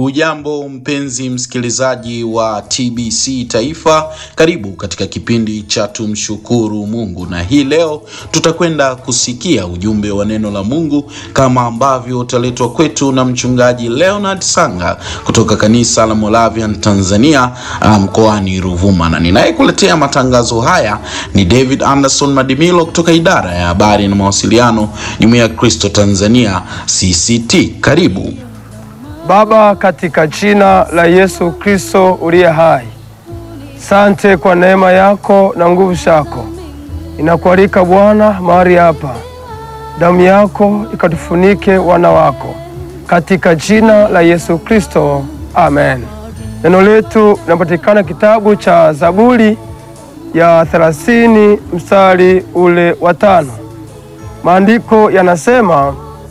Hujambo mpenzi msikilizaji wa TBC Taifa, karibu katika kipindi cha tumshukuru Mungu, na hii leo tutakwenda kusikia ujumbe wa neno la Mungu kama ambavyo utaletwa kwetu na mchungaji Leonard Sanga kutoka kanisa la Moravian Tanzania mkoani Ruvuma, na ninayekuletea matangazo haya ni David Anderson Madimilo kutoka idara ya habari na mawasiliano, Jumuiya ya Kristo Tanzania CCT. Karibu. Baba, katika jina la Yesu Kristo uliye hai, sante kwa neema yako na nguvu zako. Inakualika Bwana mahali hapa, damu yako ikatufunike wana wako, katika jina la Yesu Kristo, amen. Neno letu linapatikana kitabu cha Zaburi ya thelathini mstari ule wa tano. Maandiko yanasema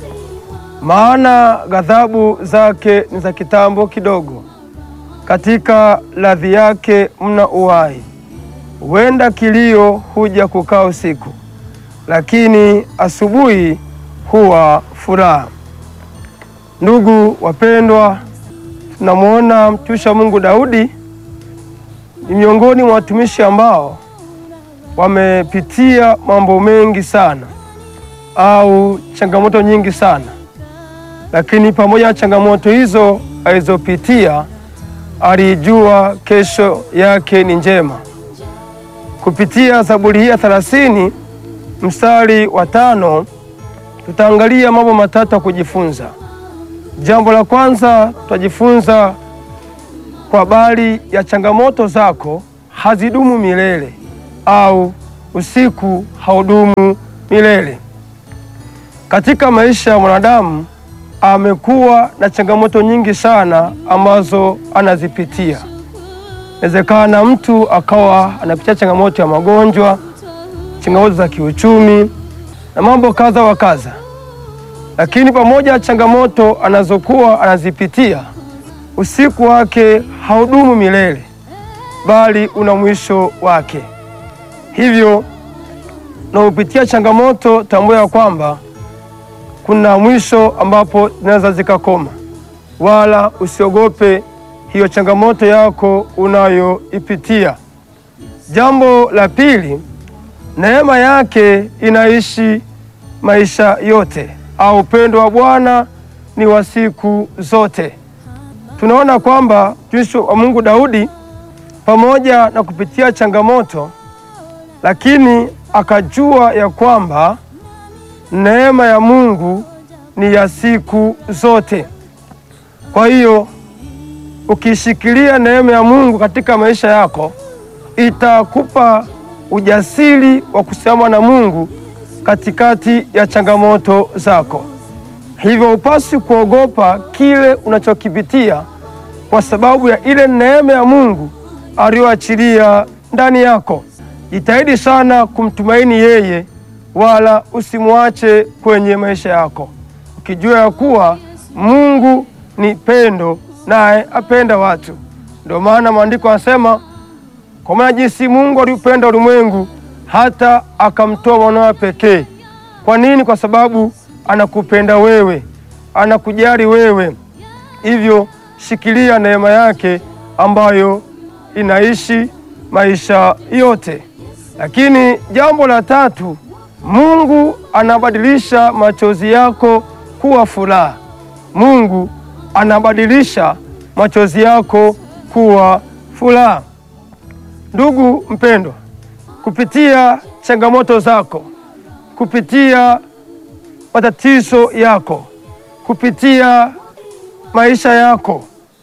maana ghadhabu zake ni za kitambo kidogo, katika radhi yake mna uhai. Huenda kilio huja kukaa usiku, lakini asubuhi huwa furaha. Ndugu wapendwa, tunamwona mtumishi wa Mungu Daudi ni miongoni mwa watumishi ambao wamepitia mambo mengi sana au changamoto nyingi sana lakini pamoja na changamoto hizo alizopitia, alijua kesho yake ni njema. Kupitia Zaburi hii ya thelathini mstari wa tano tutaangalia mambo matatu ya kujifunza. Jambo la kwanza, tutajifunza kwa habari ya changamoto zako hazidumu milele au usiku haudumu milele. Katika maisha ya mwanadamu amekuwa na changamoto nyingi sana ambazo anazipitia. Inawezekana mtu akawa anapitia changamoto ya magonjwa, changamoto za kiuchumi na mambo kadha wa kadha, lakini pamoja na changamoto anazokuwa anazipitia, usiku wake haudumu milele, bali una mwisho wake. Hivyo unapopitia changamoto, tambua ya kwamba kuna mwisho ambapo zinaweza zikakoma, wala usiogope hiyo changamoto yako unayoipitia. Jambo la pili, neema yake inaishi maisha yote, au upendo wa Bwana ni wa siku zote. Tunaona kwamba mtumishi wa Mungu Daudi pamoja na kupitia changamoto, lakini akajua ya kwamba neema ya Mungu ni ya siku zote. Kwa hiyo ukishikilia neema ya Mungu katika maisha yako, itakupa ujasiri wa kusimama na Mungu katikati ya changamoto zako. Hivyo upasi kuogopa kile unachokipitia kwa sababu ya ile neema ya Mungu aliyoachilia ndani yako. Jitahidi sana kumtumaini yeye wala usimwache kwenye maisha yako, ukijua ya kuwa Mungu ni pendo, naye apenda watu. Ndio maana maandiko yanasema, kwa maana jinsi Mungu aliupenda ulimwengu hata akamtoa mwanawe pekee. Kwa nini? Kwa sababu anakupenda wewe, anakujali wewe. Hivyo shikilia neema yake ambayo inaishi maisha yote. Lakini jambo la tatu Mungu anabadilisha machozi yako kuwa furaha. Mungu anabadilisha machozi yako kuwa furaha. Ndugu mpendwa, kupitia changamoto zako, kupitia matatizo yako, kupitia maisha yako,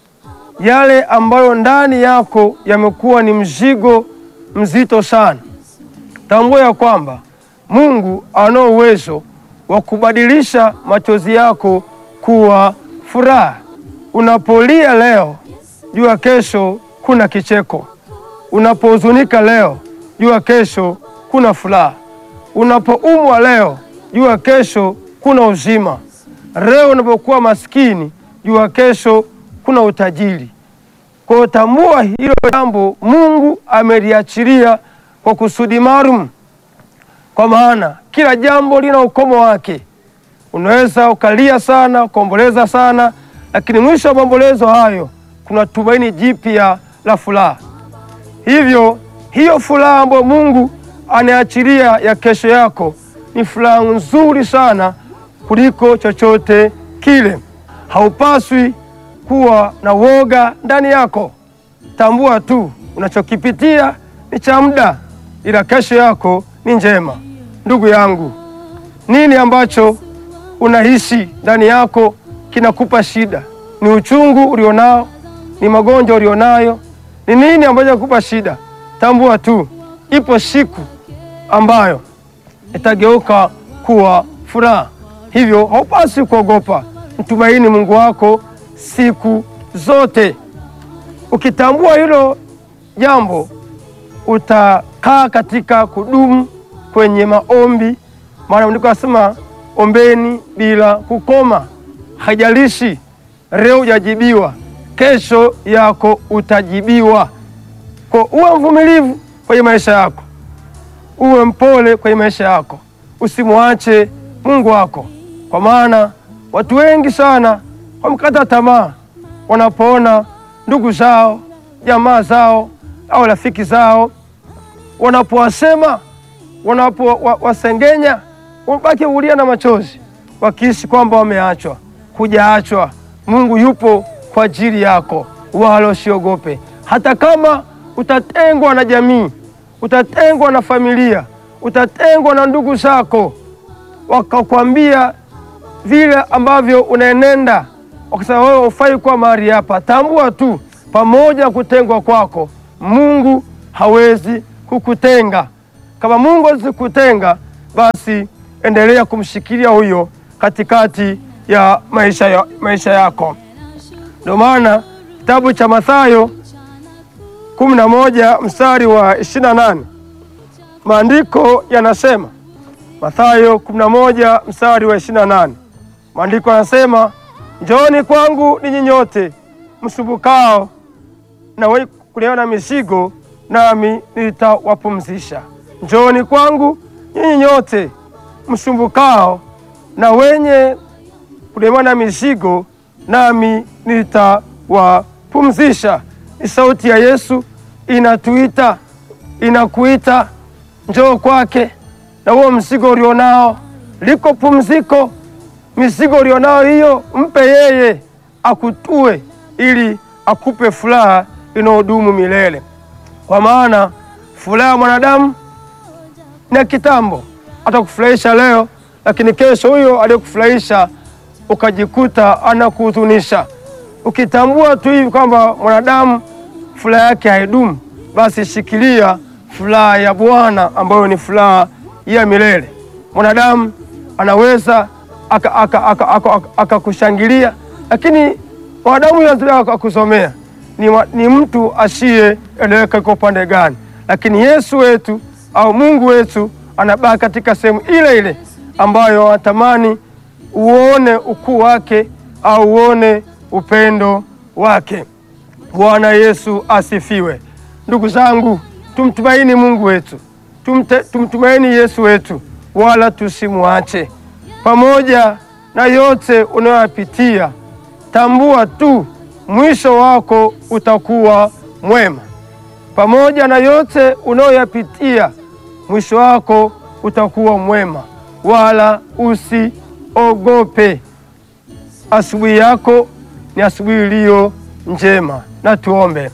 yale ambayo ndani yako yamekuwa ni mzigo mzito sana, tambua ya kwamba Mungu ana uwezo wa kubadilisha machozi yako kuwa furaha. Unapolia leo, jua kesho kuna kicheko. Unapohuzunika leo, jua kesho kuna furaha. Unapoumwa leo, jua kesho kuna uzima. Leo unapokuwa maskini, jua kesho kuna utajiri. Kwa hiyo tambua hilo jambo Mungu ameliachilia kwa kusudi maalum kwa maana kila jambo lina ukomo wake. Unaweza ukalia sana ukaomboleza sana, lakini mwisho wa maombolezo hayo kuna tumaini jipya la furaha. Hivyo hiyo furaha ambayo Mungu anaachilia ya kesho yako ni furaha nzuri sana kuliko chochote kile. Haupaswi kuwa na woga ndani yako. Tambua tu unachokipitia ni cha muda, ila kesho yako ni njema. Ndugu yangu, nini ambacho unahisi ndani yako kinakupa shida? Ni uchungu ulionao? Ni magonjwa ulionayo? Ni nini ambacho kinakupa shida? Tambua tu ipo siku ambayo itageuka kuwa furaha. Hivyo haupaswi kuogopa, mtumaini Mungu wako siku zote. Ukitambua hilo jambo, utakaa katika kudumu kwenye maombi, maana ndiko asema ombeni bila kukoma. Haijalishi leo hujajibiwa, kesho yako utajibiwa. Kwa uwe mvumilivu kwenye maisha yako, uwe mpole kwenye maisha yako, usimwache Mungu wako, kwa maana watu wengi sana wamekata tamaa wanapoona ndugu zao, jamaa zao au rafiki zao wanapowasema, wanapowasengenya, wabaki ulia na machozi, wakihisi kwamba wameachwa. Hujaachwa. Mungu yupo kwa ajili yako, wala usiogope. Hata kama utatengwa na jamii, utatengwa na familia, utatengwa na ndugu zako, wakakwambia vile ambavyo unaenenda, wakasema wewe hufai kuwa mahali hapa, tambua tu, pamoja na kutengwa kwako, Mungu hawezi kukutenga. Kama Mungu hawezi kukutenga, basi endelea kumshikilia huyo katikati ya maisha, ya, maisha yako. Ndio maana kitabu cha Mathayo kumi na moja mstari wa ishirini na nane maandiko yanasema, Mathayo kumi na moja mstari wa ishirini na nane maandiko yanasema, njooni kwangu ninyi nyote msumbukao na wenye kulemewa na mizigo, nami nitawapumzisha. Njooni kwangu nyinyi nyote msumbukao na wenye kulemewa na mizigo, nami nitawapumzisha. Ni sauti ya Yesu inatuita, inakuita, njoo kwake na huo mzigo ulionao, liko pumziko. Mizigo ulionao hiyo mpe yeye akutue, ili akupe furaha inayodumu milele, kwa maana furaha ya mwanadamu ni ya kitambo. Atakufurahisha leo, lakini kesho huyo aliyekufurahisha ukajikuta anakuhuzunisha. Ukitambua tu hivi kwamba mwanadamu furaha yake haidumu, basi shikilia furaha ya Bwana ambayo ni furaha ya milele. Mwanadamu anaweza akakushangilia aka, aka, aka, lakini mwanadamu lazima akakusomea ni, ni mtu asiyeeleweka iko upande gani, lakini Yesu wetu au Mungu wetu anabaki katika sehemu ile ile ambayo anatamani uone ukuu wake au uone upendo wake. Bwana Yesu asifiwe. Ndugu zangu, tumtumaini Mungu wetu, tumte, tumtumaini Yesu wetu, wala tusimwache. Pamoja na yote unayoyapitia, tambua tu mwisho wako utakuwa mwema. Pamoja na yote unayoyapitia, mwisho wako utakuwa mwema, wala usiogope. Asubuhi yako ni asubuhi iliyo njema. Na tuombe.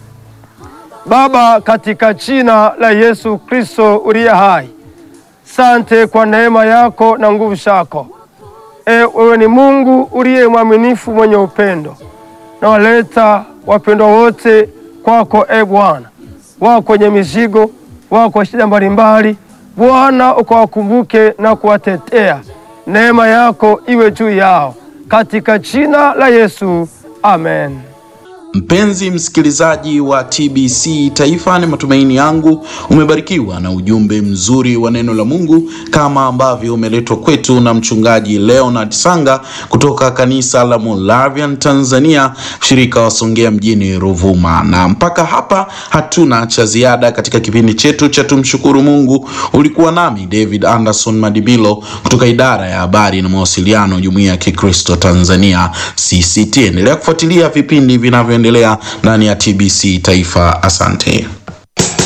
Baba, katika jina la Yesu Kristo uliye hai, sante kwa neema yako na nguvu zako. E, wewe ni Mungu uliye mwaminifu, mwenye upendo na waleta wapendwa wote kwako. E Bwana, wako kwenye mizigo, wako kwa shida mbalimbali, Bwana ukawakumbuke na kuwatetea. Neema yako iwe juu yao katika jina la Yesu, amen. Mpenzi msikilizaji wa TBC Taifa, ni matumaini yangu umebarikiwa na ujumbe mzuri wa neno la Mungu kama ambavyo umeletwa kwetu na mchungaji Leonard Sanga kutoka kanisa la Moravian Tanzania, shirika wa Songea mjini Ruvuma. Na mpaka hapa hatuna cha ziada katika kipindi chetu cha tumshukuru Mungu. Ulikuwa nami David Anderson Madibilo kutoka idara ya habari na mawasiliano, Jumuiya ya Kikristo Tanzania CCT. Endelea kufuatilia vipindi vinavyoendelea ndani ya TBC Taifa. Asante.